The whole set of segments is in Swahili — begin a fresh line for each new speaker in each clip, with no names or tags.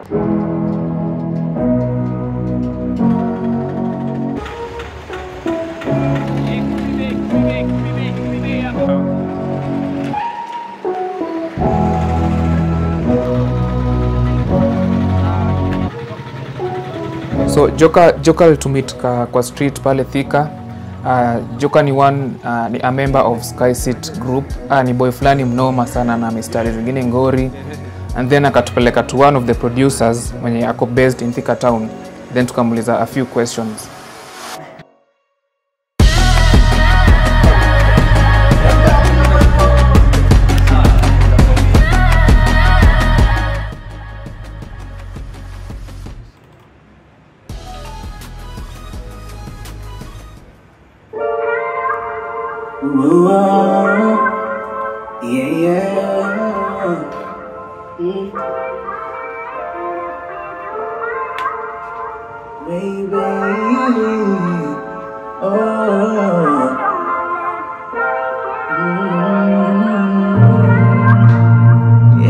so joka joka alitumit ka, kwa street pale thika uh, joka ni one uh, ni a member of skysit group uh, ni boy fulani mnoma sana na mistari zingine ngori and then akatupeleka to one of the producers mwenye ako based in thika town then tukamuuliza a few questions
Yeah, yeah. Mm. Baby. Oh. Mm.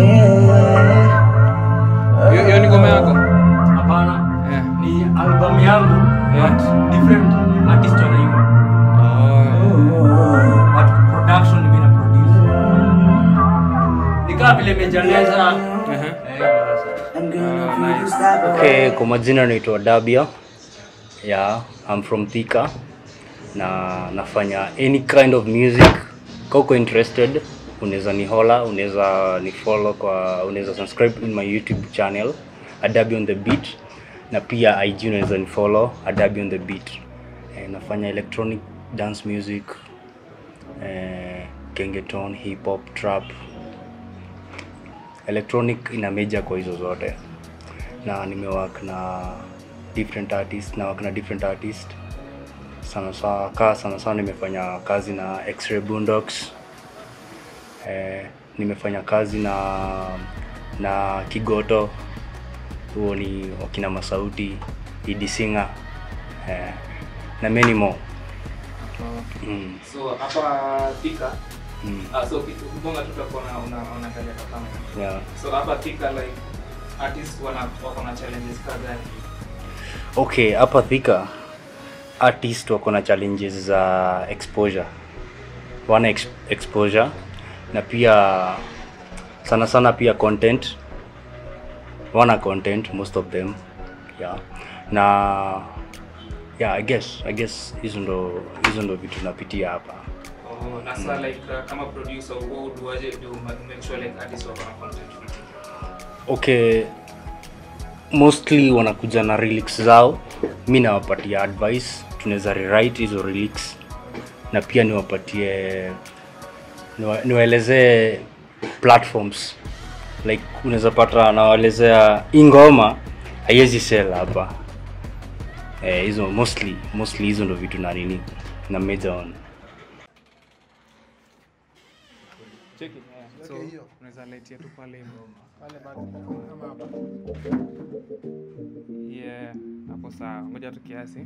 Yeah.
hiyo ni ngoma yako
Hapana,
yeah.
ni album yangu
Yeah.
but different artist wanaimba. But production mimi na produce. Ni kama vile mejaleza. Eh, sasa.
I'm gonna feel you stop
Okay, kwa majina naitwa Dabia. Yeah, I'm from Thika na nafanya any kind of music. Kama uko interested, unaweza ni hola, unaweza ni follow kwa unaweza subscribe in my YouTube channel Adabi on the beat na pia IG unaweza ni follow Adabi on the beat. Eh, nafanya electronic dance music eh, gengeton, hip hop, trap. Electronic ina major kwa hizo zote na nimework na different artist na work na different artist sana sana kaa sana sana nimefanya kazi na X-Ray Boondocks eh, nimefanya kazi na na Kigoto huo ni wakina Masauti Idi Singer eh, na many more mm,
so hapa thika
mm,
uh, so kubonga tutakuwa una unaangalia kwa kamera
yeah.
so hapa thika like artists wana wako na challenges kadhaa
okay hapa Thika artist wako na challenges za exposure wana ex exposure na pia sana sana pia content wana content most of them yeah na yeah i guess i guess hizo ndo hizo ndo vitu napitia hapa
Oh, na sasa like uh, kama producer wewe uduaje do ma- make sure like artists wako na content
okay mostly wanakuja na lyrics zao mi nawapatia advice tunaweza rewrite hizo lyrics na pia niwapatie niwa- niwaelezee platforms like unaweza pata nawaelezea hii ngoma haiwezi sell hapa eh, hizo mostly mostly hizo ndo vitu na nini na major on
cheki so unaweza light yetu pale yeah hapo sawa ngoja tu kiasi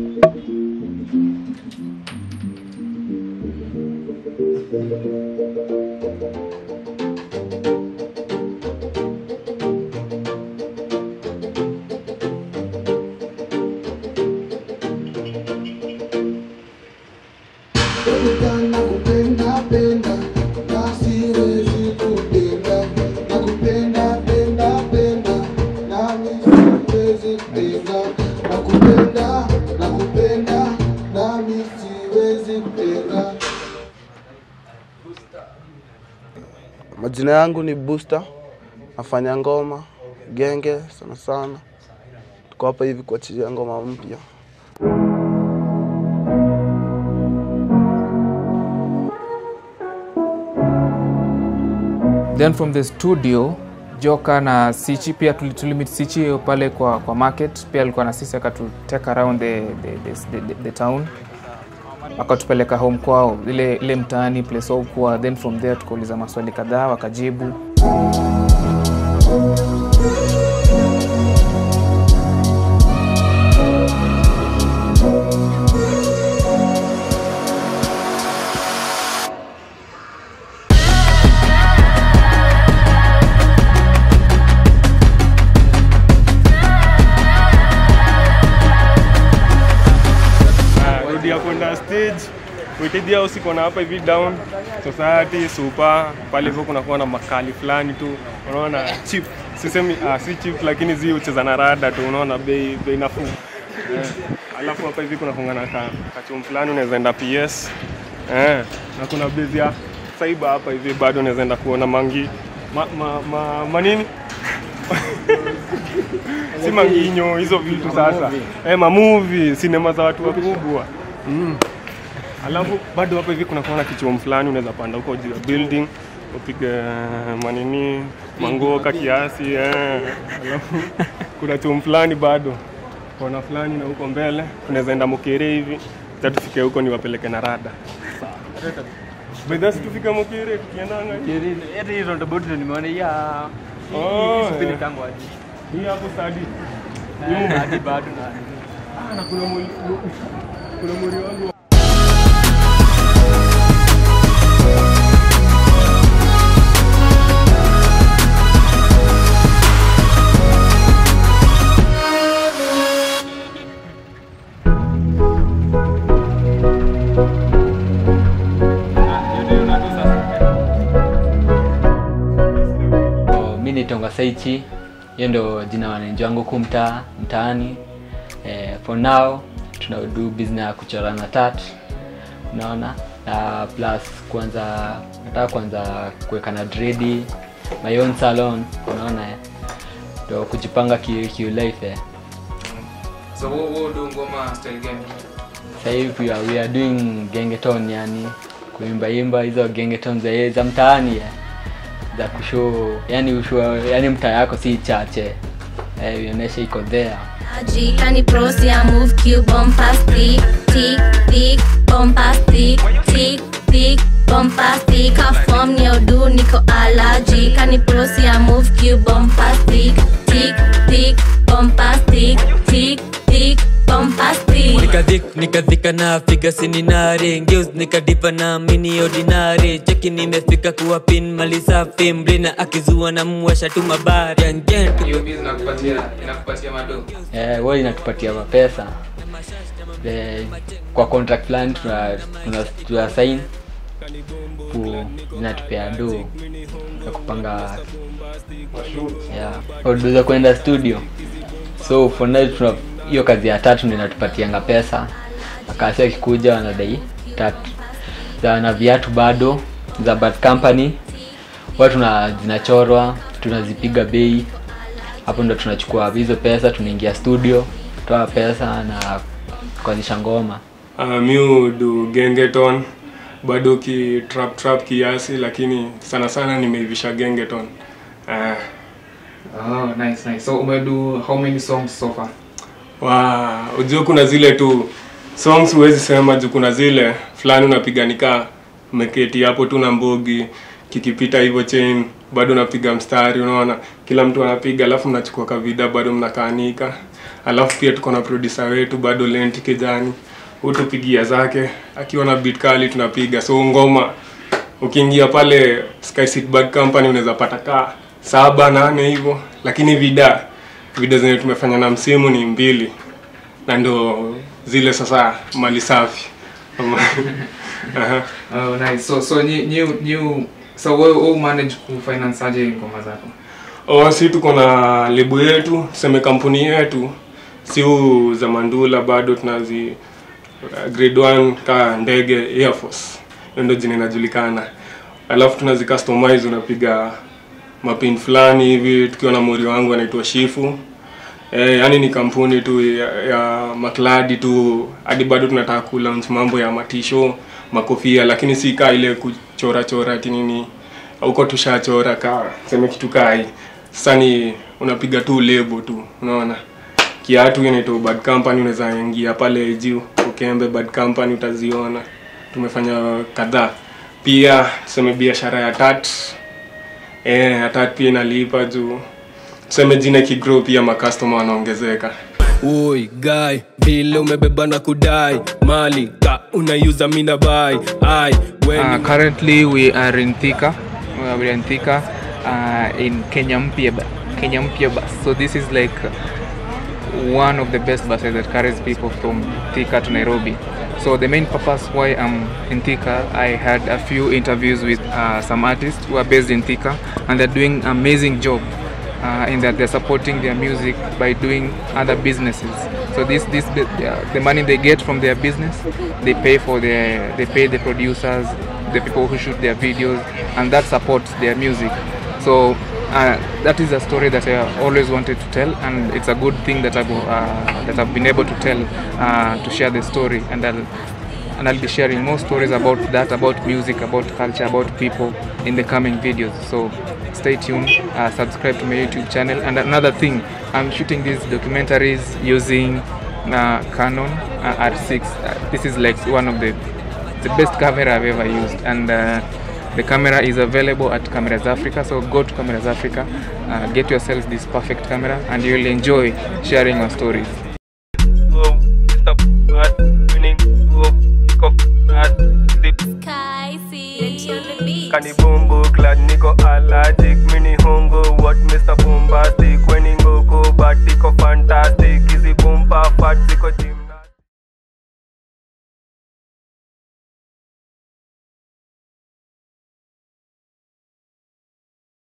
nakupenda penda na siwezi kupenda nakupenda penda penda nami siwezi kupenda nakupenda nakupenda nami siwezi kupenda
Majina yangu ni Booster, nafanya ngoma genge sana sana. Tuko hapa hivi kuachilia ngoma mpya.
then from the studio joka na sichi pia tuli- tulimit sichi pale kwa, kwa market pia alikuwa na sisi akatuteka around the, the, the, the, the town akatupeleka home kwao ile, ile mtaani place wao kuwa then from there tukauliza maswali kadhaa wakajibu
village Witidi House iko na hapa hivi down society super pale hivyo kunakuwa na makali fulani tu unaona cheap sisemi ah, si cheap lakini zi ucheza na rada tu unaona bei bei nafuu eh. alafu hapa hivi kuna kungana ka kachum fulani unaweza enda PS eh. na kuna bezi ya saiba hapa hivi bado unaweza enda kuona mangi ma, ma, ma, manini si manginyo hizo vitu sasa eh, mamuvi sinema za watu wakubwa mm. Alafu bado hapa hivi kuna kuona kichuo fulani unaweza panda huko juu ya building upige manini mangoka kiasi eh. Alafu kuna chuo fulani bado kona fulani na huko mbele unaweza enda Mokere hivi sasa tufike huko niwapeleke na rada Bedasi tufike Mokere tukiendanga hivi.
Hata hizo roundabout ndio nimeona ya
Oh,
hii
eh.
mitango aje.
Hii hapo stadi.
Na hadi bado na
Ah, na kuna mwili kuna mwili wangu
Oh, mi nitonga Saichi, hiyo ndo jina wananchi wangu huku mtaa mtaani. Eh, for now tuna do business ya kuchora na tat, unaona na plus kwanza nataka kwanza kuweka na dredi my own salon, unaona eh, ndo kujipanga ki, ki life eh.
So wewe wewe ndio ngoma style gani?
Sasa hivi we are, we are doing gengeton, yani kuimba imba hizo gengeton za za mtaani eh, za kushow yani ushow, yani mtaa yako si chache eh, ionyeshe iko there
Jikani prosi I move Q bombastic Tick tick bombastic Tick tick bombastic Ka form ni odu niko allergy Kani prosi I move Q bombastic Tick tick bombastic Tick tick bombastic
nikadhik nikadhika na figa sininare ngeus nikadipa na mini ordinary cheki nimefika kuwa pin mali safi mblina akizua na mwasha tu mabari yangen
Hiyo business inakupatia inakupatia mado.
eh, wao inatupatia mapesa eh, kwa contract fulani tuna, tuna, tuna sign ku inatupea do ya kupanga yeah, audio za kwenda studio so for now tuna hiyo kazi ya tatu ndio inatupatianga pesa akasi akikuja wanadai tatu za na viatu bado za bad company huwa tuna zinachorwa tunazipiga bei hapo ndo tunachukua hizo pesa tunaingia studio toa pesa na kuanzisha ngoma
Uh, mi hudu gengeton bado ki trap trap kiasi lakini sana sana nimeivisha gengeton uh,
Oh, nice nice. So umedo how many songs so far?
wa ujue kuna zile tu songs huwezi sema juu kuna zile fulani unapiga nikaa umeketi hapo tu na mbogi kikipita hivyo chain bado unapiga mstari unaona kila mtu anapiga alafu mnachukua kavida bado mnakaanika alafu pia tuko na producer wetu bado lenti kijani hutupigia zake akiwa na beat kali tunapiga so ngoma ukiingia pale Sky City Bad Company unaweza pata kaa saba nane hivyo lakini vida vida zenye tumefanya na msimu ni mbili na ndo zile sasa mali safi Aha.
Oh, nice. So so new new new so wewe wewe manage kufinance aje ngoma zako?
Oh, si tuko na lebo yetu tuseme kampuni yetu siu za mandula bado tunazi uh, grade 1 ka ndege air force hiyo ndio jina inajulikana alafu tunazi customize unapiga mapin fulani hivi tukiwa na mori wangu anaitwa shifu Eh, yani ni kampuni tu ya, ya makladi tu hadi bado tunataka kulaunch mambo ya matisho makofia lakini si kaa ile kuchora chora ati nini huko tushachora ka seme kitu kai sasa ni unapiga tu lebo tu unaona kiatu inaitwa bad company unaweza ingia pale juu ukembe bad company utaziona tumefanya kadhaa pia tuseme biashara ya tat eh ya tat pia inalipa juu tuseme jina kigrow pia makastoma wanaongezeka
Oi guy, vile umebeba na kudai mali ka unaiuza mina bai ai when
Uh, currently we are in Thika. We are in Thika uh, in Kenya Mpya bu- Kenya Mpya bus. So this is like one of the best buses that carries people from Thika to Nairobi. So So the main purpose why I'm in Thika, I had a few interviews with uh, some artists who are based in Thika, and they're doing amazing job uh, in that they're supporting their music by doing other businesses. So this this uh, the money they get from their business, they pay for their they pay the producers, the people who shoot their videos, and that supports their music. So uh, that is a story that I always wanted to tell, and it's a good thing that I've uh, that I've been able to tell uh, to share the story, and I'll and I'll be sharing more stories about that, about music, about culture, about people in the coming videos. So stay tuned, uh, subscribe to my YouTube channel. And another thing, I'm shooting these documentaries using uh, Canon uh, R6. Uh, this is like one of the the best camera I've ever used, and uh, the camera is available at Cameras Africa. So go to Cameras Africa, uh, get yourself this perfect camera, and you'll enjoy sharing your stories.